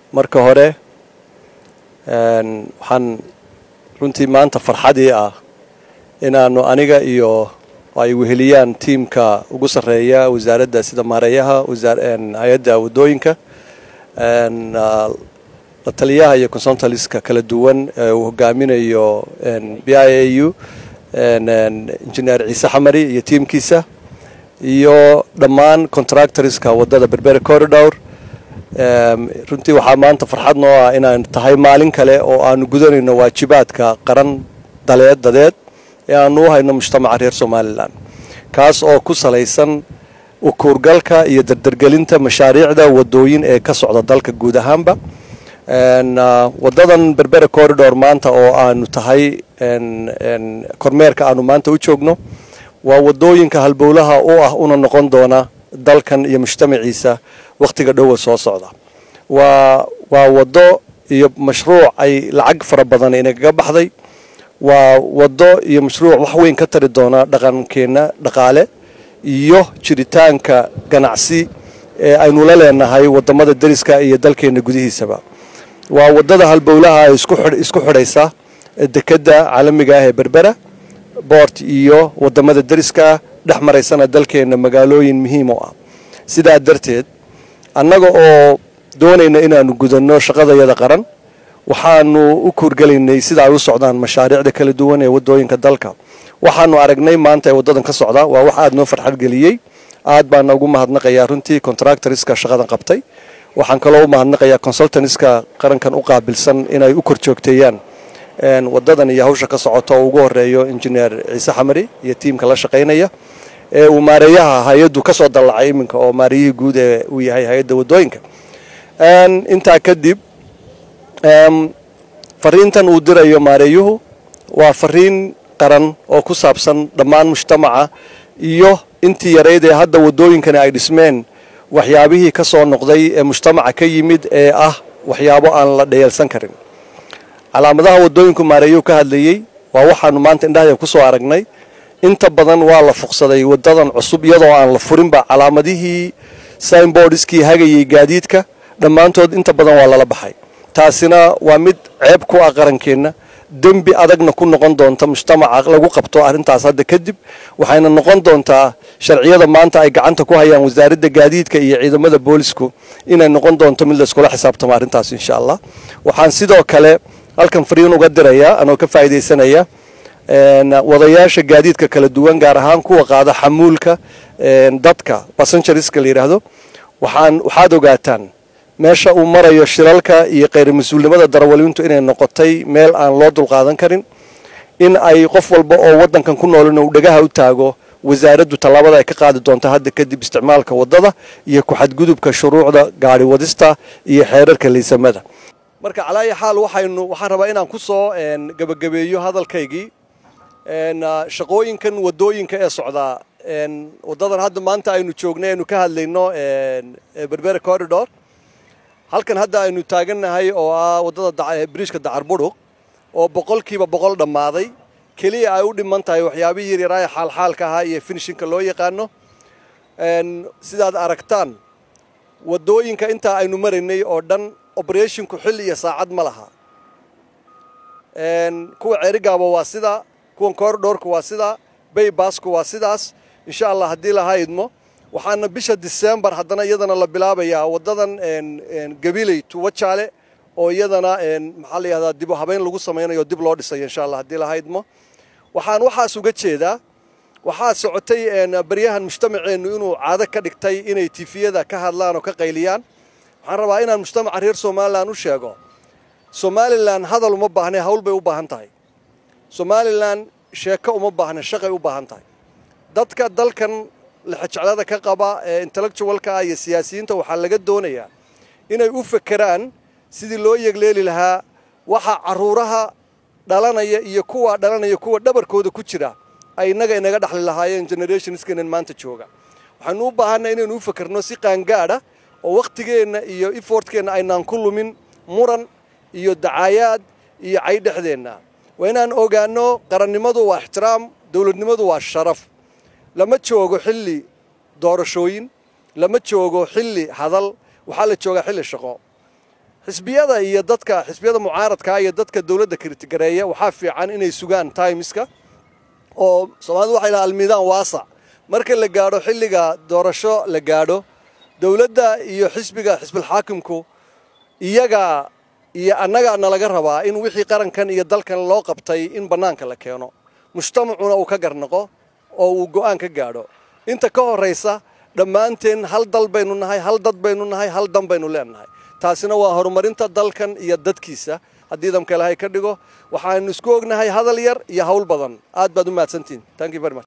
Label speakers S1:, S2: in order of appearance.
S1: marka hore waxaan runtii maanta farxadii ah inaanu aniga iyo ay weheliyaan tiimka ugu sarreeya wasaaradda sida maareeyaha hay-adda waddooyinka la taliyaha iyo consultaliska kala duwan ee uu hogaaminayo b i a u injineer ciise xamari iyo tiimkiisa iyo dhammaan contractorska waddada berbera corridor runtii waxaa maanta farxad noo ah inaan tahay maalin kale oo aanu gudanayno waajibaadka qaran daleed dadeed ee aanu u hayno mujtamaca reer somalilan kaas oo ku salaysan ukuurgalka iyo dardargelinta mashaariicda wadooyin ee ka socda dalka guud ahaanba wadadan berbera corridor maanta oo aanu tahay kormeerka aanu maanta u joogno waa wadooyinka halbowlaha u ah una noqon doona dalkan iyo mujtamaciisa wakhtiga dhowa soo socda waa waa waddo iyo mashruuc ay lacag fara badan inagaga baxday waa waddo iyo mashruuc wax weyn ka tari doona dhaqankeenna dhaqaale iyo jiritaanka ganacsi ee aynu la leenahay wadamada deriska iyo dalkeenna gudihiisaba waa waddada halbowlaha isku xidhaysa dekedda caalamiga ah ee berbera boort iyo wadamada deriska dhex maraysana dalkeenna magaalooyin muhiim u ah sidaa darteed annaga oo doonayna inaanu gudanno shaqadayada qaran waxaanu u kuurgelaynay sida ay u socdaan mashaariicda kala duwan ee waddooyinka dalka waxaanu aragnay maanta ee waddadan ka socda waa wax aada noo farxad geliyey aad baana ugu mahadnaqayaa runtii contractorska shaqadan qabtay waxaan kaloo u mahadnaqayaa consultantska qarankan u qaabilsan inay u kor joogteeyaan waddadan iyo hawsha ka socota oo ugu horeeyo injineer ciise xamari iyo tiimka la shaqaynaya ee uu maareeyaha hay-addu ka soo dallacay iminka oo maareyihii guud ee uu yahay hay-adda waddooyinka intaa kadib fariintan uu dirayo maareeyuhu waa fariin qaran oo ku saabsan dhammaan mujtamaca iyo intii yarayd ee hadda waddooyinkani ay dhismeen waxyaabihii ka soo noqday ee mujtamaca ka yimid ee ah waxyaabo aan la dheyeelsan karin calaamadaha waddooyinku maareeyuhu ka hadlayey waa waxaanu maanta indhahaya ku soo aragnay inta badan waa la fuqsaday waddadan cusub iyadoo aan la furinba calaamadihii signboardskii hagayay gaadiidka dhammaantood inta badan waa lala baxay taasina waa mid ceeb ku ah qarankeenna dembi adagna ku noqon doonta mujtamaca lagu qabto arrintaas hadda kadib waxayna noqon doontaa sharciyada maanta ay gacanta ku hayaan wasaaradda gaadiidka iyo ciidamada boolisku inay noqon doonto mid layskula xisaabtamo arrintaas insha allah waxaan sidoo kale halkan fariin uga dirayaa anoo ka faa'iidaysanaya wadayaasha gaadiidka kala duwan gaar ahaan kuwa qaada xamuulka dadka basengerska la yidhaahdo waxaan waxaad ogaataan meesha uu marayo shilalka iyo khayr mas-uulnimada darawaliintu inay noqotay meel aan loo dulqaadan karin in ay qof walba oo waddankan ku noolin uu dhagaha u taago wasaaraddu tallaabada ay ka qaadi doonto hadda kadib isticmaalka waddada iyo ku-xadgudubka shuruucda gaari wadista iyo xeerarka liisamada marka calaayi xaal waxaynu waxaan rabaa inaan ku soo gebagabeeyo hadalkaygii shaqooyinkan waddooyinka ee socdaa waddadan hadda maanta aynu joognay aynu ka hadlayno berbera corridor halkan hadda aynu taagannahay oo ah waddada biriishka dacar budhuq oo boqolkiiba boqol dhammaaday keliya ay u dhiman tahay waxyaabihii yaryaraaya xaalxaalka ahaa iyo finishinka loo yaqaano sidaad aragtaan waddooyinka intaa aynu maraynay oo dhan oberethinku xilli iyo saacad ma laha kuwa ceerigaaba waa sidaa kuwan corridorku waa sidaa baybasku waa sidaas insha allah haddii laha idmo waxaana bisha decembar haddana iyadana la bilaabayaa waddadan gabiley tuwajaale oo iyadana maxaa la yihahdaa dib u habeyn lagu samaynayo dib loo dhisayo insha allah haddii laha idmo waxaan waxaas uga jeedaa waxaa socotay baryahan mujtamaceennu inuu caado ka dhigtay inay tifiyada ka hadlaan oo ka qayliyaan waxaan rabaa inaan mujtamaca reer somalilan u sheego somalilan hadal uma baahne hawl bay u baahan tahay somalilan sheeko uma baahne shaqay u baahan tahay dadka dalkan lixajeclada ka qaba ee intellectualka iyo siyaasiyiinta waxaa laga doonayaa inay u fekeraan sidii loo yegleeli lahaa waxa caruuraha dhalanaya iyo kuwa dhalanaya kuwa dhabarkooda ku jira ay innaga inaga dhaxli lahaayeen generationskenan maanta jooga waxaanu u baahanay inaynu u fekerno si qaangaadha oo wakhtigeenna iyo efortkeenna aynaan ku lumin muran iyo dacaayaad iyo cay dhexdeenna waa inaan ogaanno qarannimadu waa ixtiraam dowladnimadu waa sharaf lama joogo xilli doorashooyin lama joogo xilli hadal waxaa la joogaa xilli shaqo xisbiyada iyo dadka xisbiyada mucaaradka iyo dadka dowladda kiritigareeya waxaa fiican inay sugaan timeska oo soomaalidu waxay lahaa almiidaan waasac marka la gaadho xilliga doorasho la gaadho dowladda iyo xisbiga xisbilxaakimku iyaga iyo annaga nalaga rabaa in wixii qarankan iyo dalkan loo qabtay in bannaanka la keeno mujtamacuna uu ka garnaqo oo uu go'aan ka gaadho inta ka horraysa dhammaanteen hal dal baynu nahay hal dad baynu nahay hal dan baynu leenahay taasina waa horumarinta dalkan iyo dadkiisa haddii damka ilaahay ka dhigo waxaanu isku ognahay hadal yar iyo hawl badan aad baad u mahadsantihin